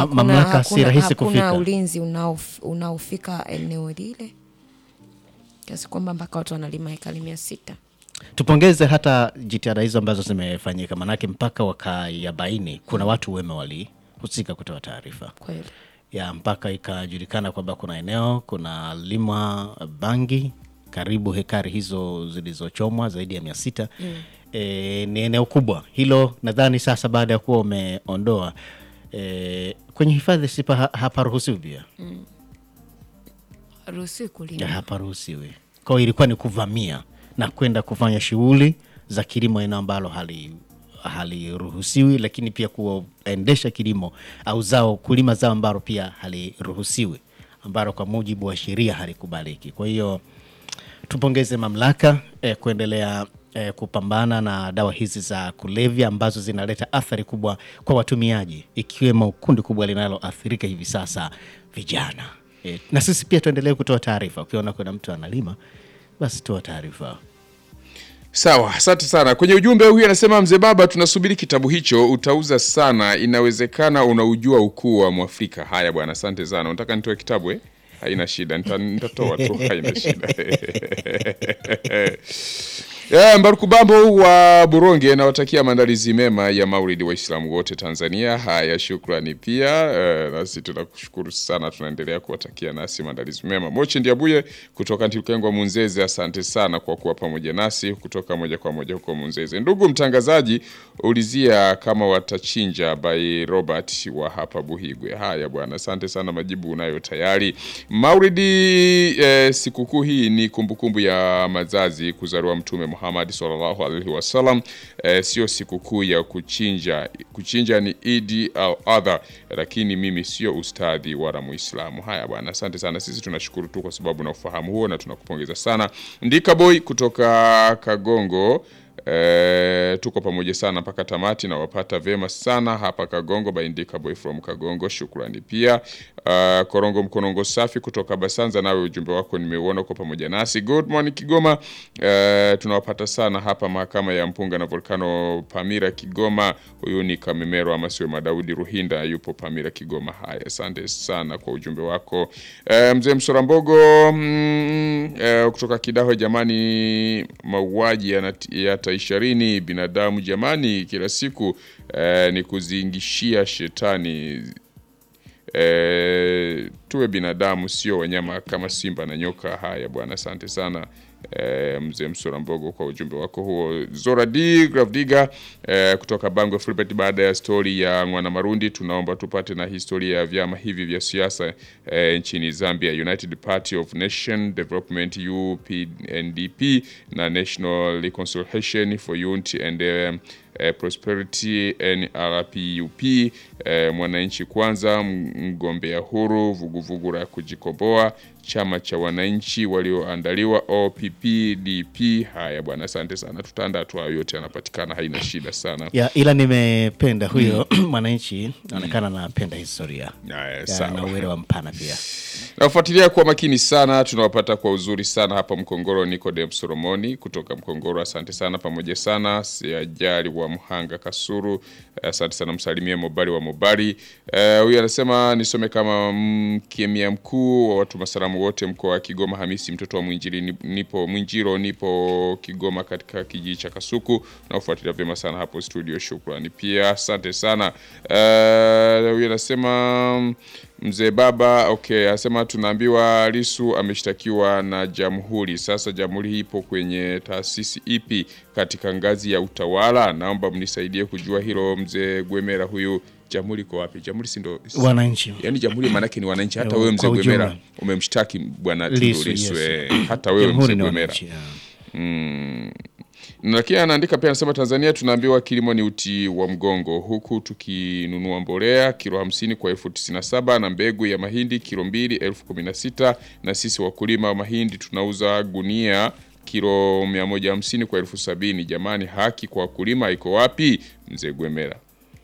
hakuna- mamlaka si hakuna- rahisi hakuna kufika. ulinzi unaof- unaofika eneo lile kiasi kwamba mpaka watu wanalima hekari mia sita Tupongeze hata jitihada hizo ambazo zimefanyika, manake mpaka wakayabaini kuna watu wema walihusika kutoa taarifa kweli. ya mpaka ikajulikana kwamba kuna eneo kuna limwa bangi karibu hekari hizo zilizochomwa zaidi ya mia sita e, ni eneo kubwa hilo. Nadhani sasa baada ya kuwa umeondoa e, kwenye hifadhi sipa ha- haparuhusiwi pia Ruhusiwi ya kulima haparuhusiwi. Kwa hiyo ilikuwa ni kuvamia na kwenda kufanya shughuli za kilimo eneo ambalo hali haliruhusiwi, lakini pia kuendesha kilimo au zao kulima zao ambalo pia haliruhusiwi, ambalo kwa mujibu wa sheria halikubaliki. Kwa hiyo tupongeze mamlaka eh, kuendelea eh, kupambana na dawa hizi za kulevya ambazo zinaleta athari kubwa kwa watumiaji, ikiwemo kundi kubwa linaloathirika hivi sasa, vijana. Eh, na sisi pia tuendelee kutoa taarifa. Ukiona kuna mtu analima, basi toa taarifa. Sawa, asante sana. Kwenye ujumbe huyu anasema mzee baba, tunasubiri kitabu hicho, utauza sana, inawezekana unaujua ukuu wa Mwafrika. Haya bwana, asante sana. Unataka nitoe kitabu eh? Haina shida, nita- nitatoa tu, haina shida. Yeah, Mbaruku Bambo wa Buronge nawatakia maandalizi mema ya Maulidi Waislamu wote Tanzania. Haya, shukrani pia. Eh, nasi tunakushukuru sana, tunaendelea kuwatakia nasi maandalizi mema. Mochi Ndiabuye kutoka Ntilukengwa Munzeze, asante sana kwa kuwa pamoja nasi kutoka moja kwa moja huko Munzeze. Ndugu mtangazaji, ulizia kama watachinja by Robert wa hapa Buhigwe. Haya bwana, asante sana, majibu unayo tayari. Maulidi eh, sikukuu hii ni kumbukumbu ya mazazi kuzaliwa Mtume Muhammad sallallahu alaihi wasallam. Eh, sio sikukuu ya kuchinja. Kuchinja ni Idi al Adha, lakini mimi sio ustadhi wala Muislamu. Haya bwana, asante sana. Sisi tunashukuru tu kwa sababu na ufahamu huo na tunakupongeza sana. Ndika Boy kutoka Kagongo E, tuko pamoja sana mpaka tamati na wapata vema sana hapa Kagongo baindika boy from Kagongo, shukrani pia. Uh, Korongo Mkonongo safi kutoka Basanza, nawe ujumbe wako nimeuona, uko pamoja nasi. Good morning Kigoma. E, tunawapata sana hapa mahakama ya Mpunga na Volcano Pamira Kigoma. Huyu ni Kamemero ama sio Madaudi Ruhinda, yupo Pamira Kigoma. Haya, asante sana kwa ujumbe wako. E, mzee Msorambogo mm, e, kutoka Kidaho, jamani, mauaji yanati- yataisharini binadamu jamani, kila siku e, ni kuzingishia shetani e, tuwe binadamu sio wanyama kama simba na nyoka. Haya bwana, asante sana e, mzee Msura Mbogo kwa ujumbe wako huo. Zora D Gravdiga e, kutoka Bangwe Filbert, baada ya stori ya Mwana Marundi, tunaomba tupate na historia ya vyama hivi vya siasa e, nchini Zambia, United Party of Nation Development UPNDP na National Reconciliation for Unity and um, eh, Prosperity NRPUP, eh, Mwananchi Kwanza, mgombea huru, vuguvugu la kujikomboa, chama cha wananchi walioandaliwa OPPDP. Haya bwana, asante sana, tutaanda hatua yote, yanapatikana, haina shida sana. Ya, ila nimependa huyo mwananchi anaonekana anapenda historia Haya, Ya, sawa. na uelewa mpana pia. Nafuatilia kwa makini sana, tunawapata kwa uzuri sana hapa Mkongoro. Nikodem Solomoni kutoka Mkongoro, asante sana, pamoja sana. Siajali wa Mhanga Kasuru, asante sana. Msalimie Mobali wa Mobali. Eh, Huyu anasema nisome kama mkemia mkuu wa watu masalamu wote mkoa wa Kigoma, Hamisi mtoto wa Mwinjili, ni- nipo Mwinjiro, nipo Kigoma katika kijiji cha Kasuku. Nafuatilia vyema sana hapo studio, shukrani pia, asante sana. Eh, Huyu anasema Mzee baba okay, anasema tunaambiwa Lisu ameshtakiwa na jamhuri. Sasa jamhuri hii ipo kwenye taasisi ipi katika ngazi ya utawala? Naomba mnisaidie kujua hilo. Mzee Gwemera, huyu jamhuri iko wapi? Jamhuri si ndo Wananchi yani jamhuri maanake ni wananchi. Hata Kwa wewe mzee ujumla. Gwemera umemshtaki bwana Tundu Lissu, Lissu, yes. eh, hata wewe jamhuri mzee ni Gwemera wananchi. ya. Mm. Lakini anaandika pia anasema Tanzania tunaambiwa kilimo ni uti wa mgongo, huku tukinunua mbolea kilo hamsini kwa elfu tisini na saba na mbegu ya mahindi kilo mbili elfu kumi na sita na sisi wakulima wa mahindi tunauza gunia kilo mia moja hamsini kwa elfu sabini Jamani, haki kwa wakulima iko wapi? Mzee Gwemera.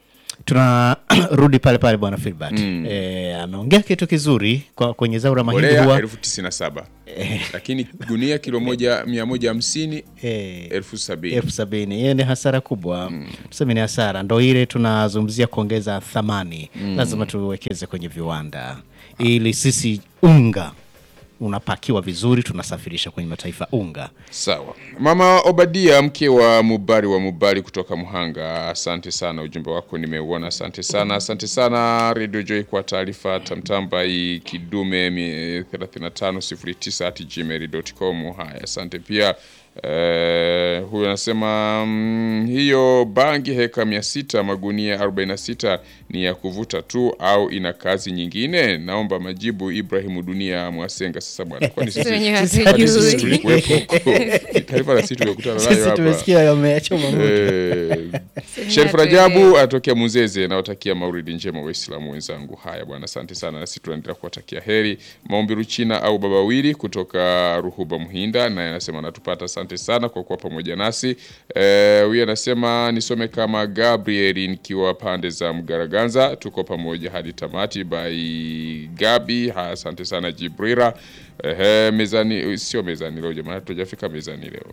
tunarudi pale pale bwana Filbert eh, ameongea kitu kizuri kwa, kwenye zao la mahindi mbolea huwa elfu tisini na saba lakini gunia kilo moja mia moja hamsini eh, elfu sabini elfu sabini hiyo ni hasara kubwa tuseme ni hasara ndo ile tunazungumzia kuongeza thamani lazima tuwekeze kwenye viwanda ili sisi unga unapakiwa vizuri tunasafirisha kwenye mataifa unga Sawa. Mama Obadia, mke wa Mubari wa Mubari kutoka Muhanga, asante sana, ujumbe wako nimeuona, asante sana, asante sana Radio Joy kwa taarifa tamtamba hii kidume mi- 3509 at gmail.com. Haya, asante pia. Eh, huyu anasema mm, hiyo bangi heka 600 magunia 46 ni ya kuvuta tu au ina kazi nyingine? Naomba majibu. Ibrahimu Dunia Mwasenga. Sasa bwana, kwani Sisi wenyewe sisi kwani sisi hatujui. tulikuwepo huko? Taarifa na sisi tumekutana nayo sisi hapa. tumesikia yamechoma moto Eh, Sherif Rajabu atokea Muzeze, nawatakia mauridi njema Waislamu wenzangu. Haya bwana, asante sana, nasi tunaendelea kuwatakia heri. Maombi Ruchina au Baba Wili kutoka Ruhuba Muhinda, naye anasema anatupata, asante sana kwa kuwa pamoja nasi. Eh, Huyu anasema nisome kama Gabriel nikiwa pande za Mgaraganza, tuko pamoja hadi tamati. By Gabi, haya asante sana Jibrira. Ehe, mezani sio mezani leo jamani, hatujafika mezani leo.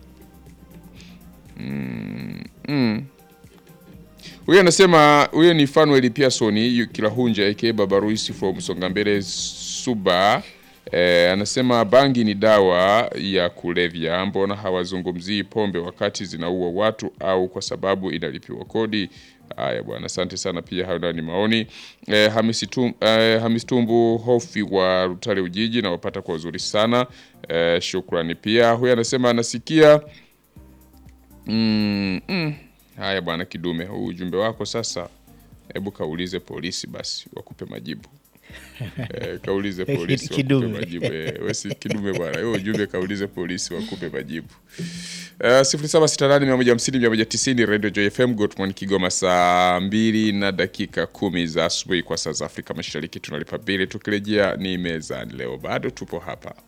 Huyo anasema huyo ni Fanuel Pearson yu- Kilahunja aka Baba Ruisi from Songambele Suba. Eh, anasema bangi ni dawa ya kulevya, mbona hawazungumzii pombe wakati zinaua watu au kwa sababu inalipiwa kodi? Haya bwana, asante sana. Pia hayo nayo ni maoni eh, Hamisi, tum, eh, Hamisi Tumbu Hofi wa Rutale Ujiji, nawapata kwa uzuri sana eh, shukrani. Pia huyo anasema anasikia Mm, mm. Haya bwana Kidume, huu ujumbe wako sasa, hebu kaulize polisi basi wakupe majibu. Eh, kaulize polisi wakupe Kidume. majibu. Eh, we si Kidume bwana, huo ujumbe kaulize polisi wakupe majibu. Uh, sifuri saba sita nane mia moja hamsini mia moja tisini Radio Joy FM Gotmon Kigoma, saa mbili na dakika kumi za asubuhi kwa saa za Afrika Mashariki. Tunalipa bili, tukirejea ni mezani. Leo bado tupo hapa.